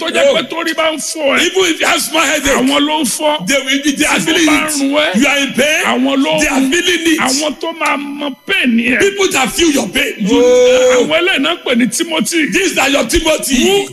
tó jẹ́ pé torí bá ń fọ́ ẹ Even if you have small headache, àwọn ló ń fọ́ they will be they are Tí feeling mo bá ń run ẹ́, it. You are in pain. àwọn ló They are ń feeling it. àwọn tó máa mọ pẹ́ẹ́nì ẹ̀ People that feel your pain. àwọn ẹlẹ́yìn náà pè ní Timothy These are your Timothy. who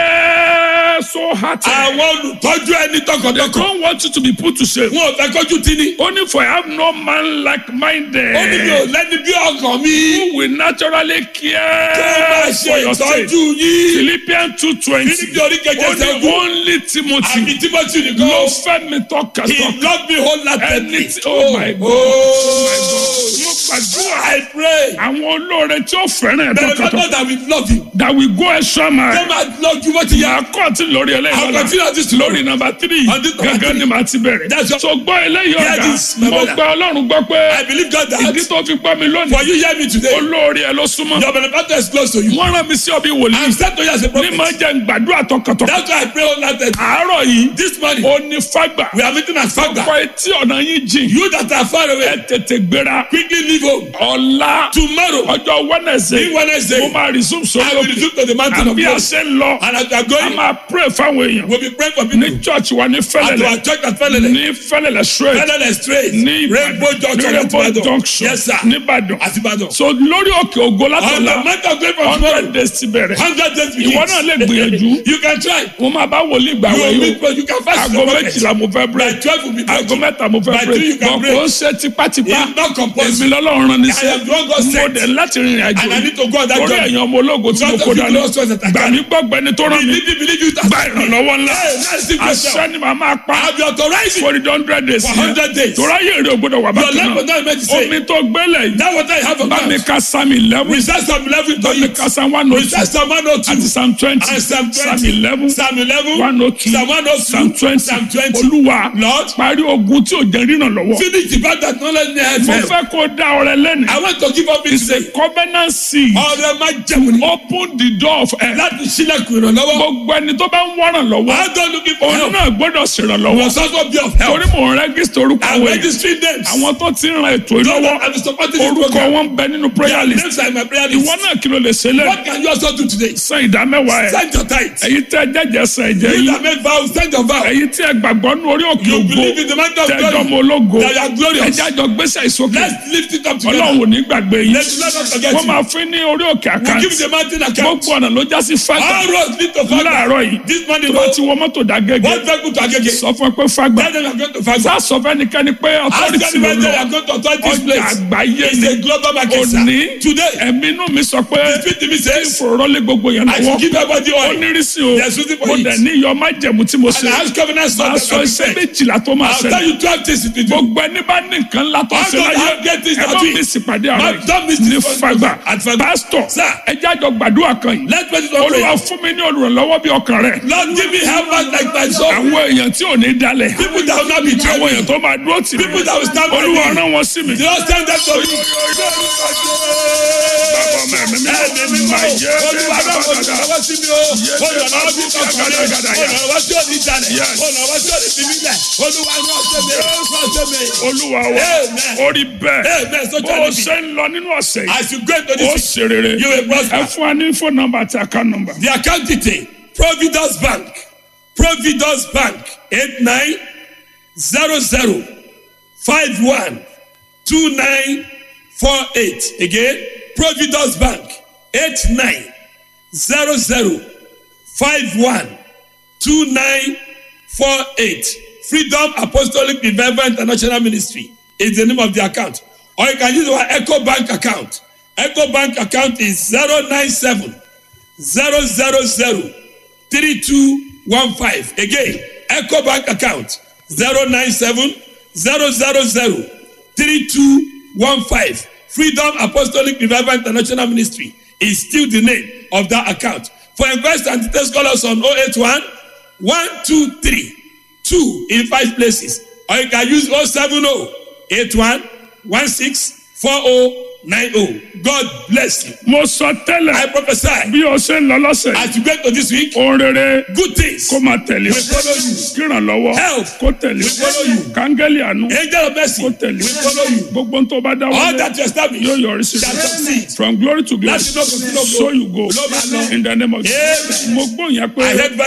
care so hard Àwọn olùtọ́jú ẹni tọkàntọkàn. don't want you to be put to shame Wọn ò fẹ́ kọjú tí ni. only for I have no man like minded Ó ní mi ò lẹ́ni bí ọkàn mi. who will naturally Tó bá care ṣe for your sake ìtọ́jú yín. Philippians two twenty Fílípì orí kẹjẹ ó ní sẹ́gun. only Timothy Àbí Timothy ló nìkan. fẹ́ mi He tọkàntọkàn loved me ẹni wholeheartedly. tí oh my God oh my God mo gbàdúrà I pray. àwọn olóore tí ó fẹ́ràn ẹ̀ Bẹ̀rẹ̀ tọkàntọkàn bàbá that we love you. that will go extra mile. Ṣé máa lọ ju bó ti yẹ? Màá kọ́ tí lórí I'll ẹlẹ́yìn continue on this tomorrow. lórí nọmba tírì On this number gángan three. ni màá ti bẹ̀rẹ̀. That's what- so gbọ́ eléyìí Hear ọ̀gá this, my mo brother. gba ọlọ́run gbọ́ pé I believe God that ìdí tó fi gbọ́ mi lónìí for you hear me today. olórí ẹ ló súnmọ́. Your benefactor is close to you. wọ́n rán mi sí ọbí I'm wòlíì sent to you as a ní prophet. máa jẹ́ gbàdúrà tọkàntọkàn. That's why I pray wholeheartedly. àárọ̀ yìí This morning ó ní fágbà we are meeting at Fagba. kọ́ etí ọ̀nà yín jìn You that are far ẹ away, tètè gbéra quickly leave home. ọ̀la Tomorrow, ọjọ́ Wednesday in Wednesday, mo máa resume I sórí will òkè resume to the mountain of àbí God. àṣẹ ń lọ And as we are a going, máa pray fáwọn èèyàn we'll be praying for people. ní church wa ní At fẹ́lẹ́lẹ̀ our church at Felele. ní fẹ́lẹ́lẹ̀ straight Felele straight. ní Rainbow Ìbàdàn ní Junction. Rainbow Ìbàdàn. junction Yes, sir. nìbàdàn At Ibadan. so lórí òkè ògo On the látọ̀la month of April tomorrow, hundred days ti bẹ̀rẹ̀ hundred days begins. Ìwọ náà lè gbìyànjú. You can try. mo máa bá wòlíì gbà You will wẹ̀ meet, yóò but you can fast. aago méjìlá mo fẹ́ By break twelve will be aago breaking. mẹ́ta mo fẹ́ By three you break can bọ̀ break. kò ń ṣe tipátipá It's not èmi compulsory. lọ́lọ́run rán I níṣẹ́ am the one God mo sent. dẹ̀ láti rìnrìn àjò And I need to go on that torí journey. ẹ̀yàn ọmọ ológo tí mo Because kó of you dání know so that I gbà can. mí gbọ́gbẹ́ni tó rán mi Believe it, believe it. gba ìrànlọ́wọ́ ńlá Hey, that's the question. àṣẹ ni màá máa pa I'll be authorizing for the hundred days for hundred days. torí ayé rẹ̀ ò gbọ́dọ̀ wà Your bákan life náà will not be the omi same. tó gbélé yìí That water you have on bá mi ground. ka psalm eleven Recite Psalm 11 to bá mi you. ka psalm one oh two Recite Psalm 102. àti psalm twenty And Psalm 20. psalm eleven Psalm 11. one oh two Psalm 102. psalm twenty Psalm 20. olúwa Lord, parí ogun tí ò jẹ́ ríran lọ́wọ́ finish the battle that not let me help mo them. fẹ́ kó dá ọrẹ lẹ́nu I want to give up it it's a today. covenant seed Ọ̀rẹ́ máa jẹun ní. open the door of help Láti sílẹ̀kùn ìrànlọ́wọ́. gbogbo ẹni tó bá ń wọ́ràn lọ́wọ́ I don't looking for òun help. náà gbọ́dọ̀ ṣèrànlọ́wọ́ Was also be of torí help. mò ń rẹ́gísítà orúkọ I'm àwọn èèyàn registering names. àwọn tó ti ń ran ètò Those ìlọ́wọ́ that are supporting this orúkọ program. wọn ń bẹ nínú prayer Their list names are in my prayer ìwọ list. náà kí ló lè ṣe lẹ́nu What can you also do today? san ìdá mẹ́wàá ẹ̀ Send your tithe. èyí tẹ́ jẹ́jẹ́ san ẹ̀jẹ̀ You yìí that make vows, send your vow. èyí tí ẹ gbàgbọ́ nínú orí òkè You ògo believe in the man of tẹ́jọ́ glory. mọ ológo That you are glorious. ẹjẹ́ àjọ gbèsè ìsókè Let's lift it up together. ọlọ́run ò ní gbàgbé yìí Let let us forget wọ́n you. máa fún ní orí òkè We àkáǹtì give the mountain account. gbogbo ọ̀nà ló já sí fágbà All roads lead to Fagba. láàárọ̀ yìí This morning, tó bá no. ti wọ mọ́tò dá gẹ́gẹ́ One vehicle to Agege. sọ fún ẹ pé fágbà Tell them you are going to Fagba. sá sọ fẹ́nikẹ́ni pé Ask authority ló anybody lọ you are going to authority this ọjà place. àgbáyé It's ni a global market, sir. òní Today, ẹ̀mí inú mi sọ pé the spirit in me says, ìfòrọ́lé gbogbo yẹn I should lọ́wọ́ give everybody ó oil. nírìsí o There's something for mo it. dẹ̀ ní iyọ̀ májẹ̀mú tí mo And ṣe I ask covenant máa son sọ that iṣẹ́ can be méjìlá tó máa I'll tell ṣẹlẹ̀ you 12 things it will do. gbogbo ẹni bá ní nǹkan ńlá tó All ṣe those láyé have great things ẹ that bá do. mi sì pàdé Man, àárọ̀ don't miss ní this one. fagbà At Fagba. pásítọ̀ Sir. ẹ jájọ gbàdúrà kan yìí Let's pray this one olúwa prayer. fún mi ní olùrànlọ́wọ́ bí ọkàn rẹ̀ Lord, give me helpers like my soul. àwọn èèyàn tí ò ní dalẹ̀ People that will not be àwọn èèyàn troubled. tó máa dúró tì mí People that will stand by olúwa me. rán wọn sí mi. Just send them to you. Bàbá mẹ́rin mi Ẹ̀mí mi máa mọ̀. yẹ Olúwa náà mo ti lọ́wọ́ sí mi o. Olùrànlọ́wọ́ bí kankan rẹ̀. Olùrànlọ́wọ́ tí ò ní jalè. Yes. Olùrànlọ́wọ́ tí ò ní fi mí lẹ̀. Olúwa náà ṣe mi. Náà ṣe mi. olúwa wa Amen. orí bẹ́ẹ̀ Amen. So bó tell o me. ṣe ń lọ nínú ọ̀sẹ̀ yìí As you go into ó this, ṣe rere you will prosper. ẹ fún wa ní fóònù nọ́mbà àti àkáǹtì nọ́mbà. the account detail Providence Bank Providence Bank eight nine zero zero five one two nine four eight again Providence Bank eight nine zero zero five one two nine four eight Freedom Apostolic Revival International Ministry is the name of the account or you can use our Echo Bank account Echo Bank account is zero nine seven zero zero zero three two one five again eco bank account zero nine seven zero zero zero three two one five freedom apostolic revival international ministry is still the name of that account for invest and details call us on oh eight one one two three two in five places or you can use oh seven oh eight one one six four oh nine oh god bless you mo sọ tẹ́lẹ̀ i prophesy bí o ṣe ń lọ lọ́sẹ̀ yìí as you go to this week ohun rere good things kó máa tẹ̀lé will follow you kírànlọ́wọ́ Help. kó tẹ̀lé will follow you kángẹ́lì àánú angel of mercy kó tẹ̀lé will follow you gbogbo tó bá dá all wọlé that you establish yóò yọrí sí shall succeed from glory to glory láti lọ́kùnrin lọ́kùnrin so you go ló máa lọ. in the name of Jesus Amen. mo gbóyìn I pé heard